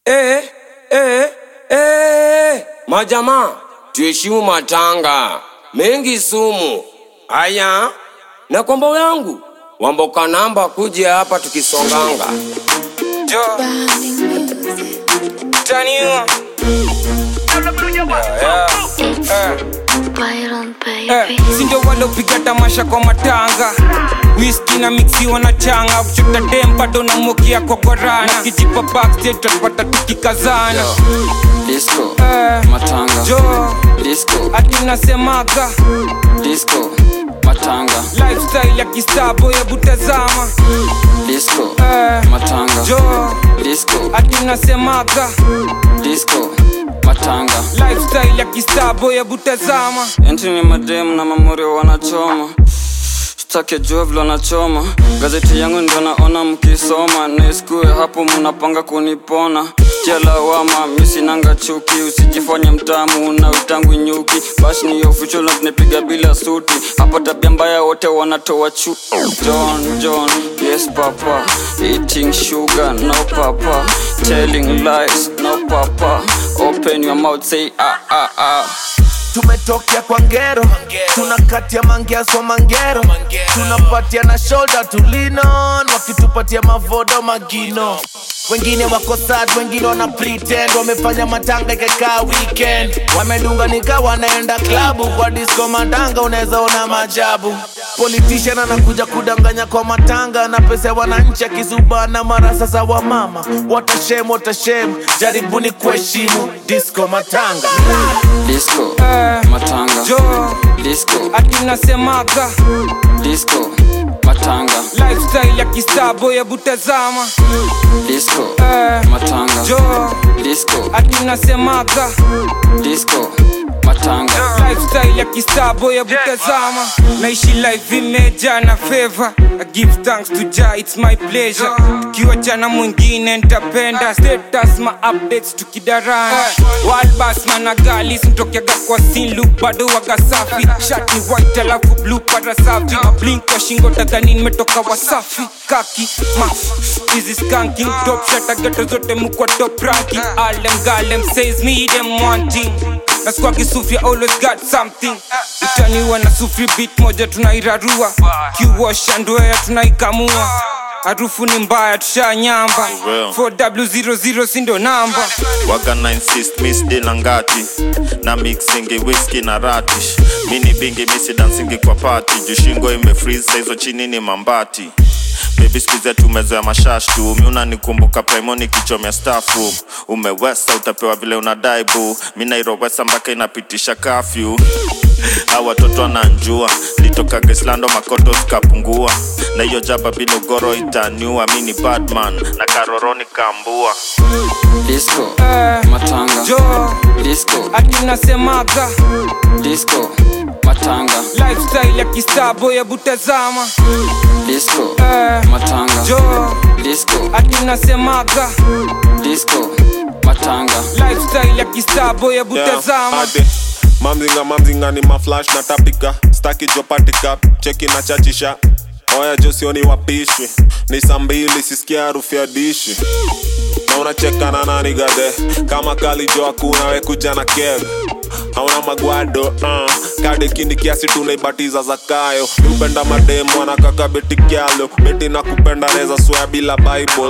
Eh, eh, eh. Majamaa, tuheshimu matanga mengi sumu. Aya, na kombo yangu wamboka namba kuja hapa tukisonganga jo taniwa yeah, yeah. Byron Eh, baby sindo walopiga tamasha kwa matanga whisky na mixiwa na changa kuchota dem bado na mokia kokorana kijipa backstage tutapata tukikazana disco Eh, matanga jo disco ati nasemaga disco matanga lifestyle ya kistabo hebu tazama disco Eh, matanga jo disco ati nasemaga disco matanga lifestyle ya kistabo hebu tazama enti ni mademu na mamorio wanachoma stake jua vile wanachoma gazeti yangu ndio naona mkisoma naiskue hapo mnapanga kunipona tia lawama misinanga chuki usijifanye mtamu na utangu nyuki bashi ni official na tunapiga bila suti hapa tabia mbaya wote wanatoa chu john john yes papa eating sugar no papa telling lies no papa open your mouth say ah ah ah tumetokea kwa ngero tunakatia mangeaso mangero tunapatia na shoulder tulinon wakitupatia mavodo magino wengine wako sad wengine wana pretend wamefanya matanga ikakaa weekend wamedunga nika wanaenda klabu kwa disco matanga unaweza ona majabu politician anakuja kudanganya kwa matanga na pesa ya wananchi akizubana mara sasa wa mama watashem watashem jaribuni kuheshimu disco matanga disco Eh, matanga jo disco ati nasemaga disco matanga lifestyle ya kistabo hebu tazama disco Eh, matanga jo disco ati nasemaga disco matanga lifestyle ya kistabo hebu tazama naishi life imeja na favor I give thanks to Jah, it's my pleasure tukiwa jana mwingine ntapenda status ma updates tukidarana walbas managalis mtokeaga kwa sinlu bado waga safi shati white alafu blue para safi mablink kwa shingo tadhani nimetoka wasafi kaki ma hizi skanking top shata geto zote mukwa top ranking all them gal them says me them wanting na squagi sufri always got something utaniwa na sufri beat moja tunairarua kiwasha ndoea tunaikamua harufu ni mbaya tushanyamba Well. 4w00 sindo namba waga na insist miss dina ngati na mixingi whisky na ratish mini bingi misi dansingi kwa pati jushingo imefreeze hizo chini ni mambati bebi skuize tumezoea mashash tu mi unanikumbuka primoni kichomya staff room umewesa utapewa vile unadai bu mi nairowesa mpaka inapitisha kafyu au watoto wananjua litoka gislando makoto zikapungua na hiyo jaba bila ugoro itaniua mi ni badman na karoroni kambua disco Eh, matanga jo disco ati nasemaga disco matanga lifestyle ya kistabo hebu tazama disco Eh, matanga jo disco ati nasemaga disco matanga lifestyle ya kistabo hebu Yeah, tazama ate. mamzinga mamzinga ni maflash na tapika staki jopatika cheki na chachisha oya josioni wapishwi ni saa mbili sisikia harufu ya dishi na unacheka na nani gade kama kalijo hakuna we kuja na keg hauna magwado uh. kade kindi kiasi tunaibatiza zakayo upenda mademu anakaka beti kyalo beti na kupenda neza swea bila bible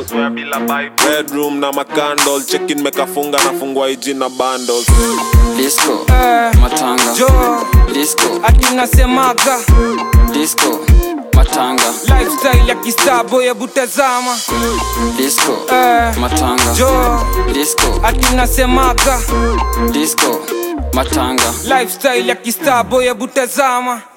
bedroom na makandol chekin mekafunga nafungwa iji na bundles disco Eh, matanga jo disco ati nasemaga disco matanga lifestyle ya kistabo hebu tazama disco Eh, matanga jo disco ati nasemaga disco matanga lifestyle ya kistabo hebu tazama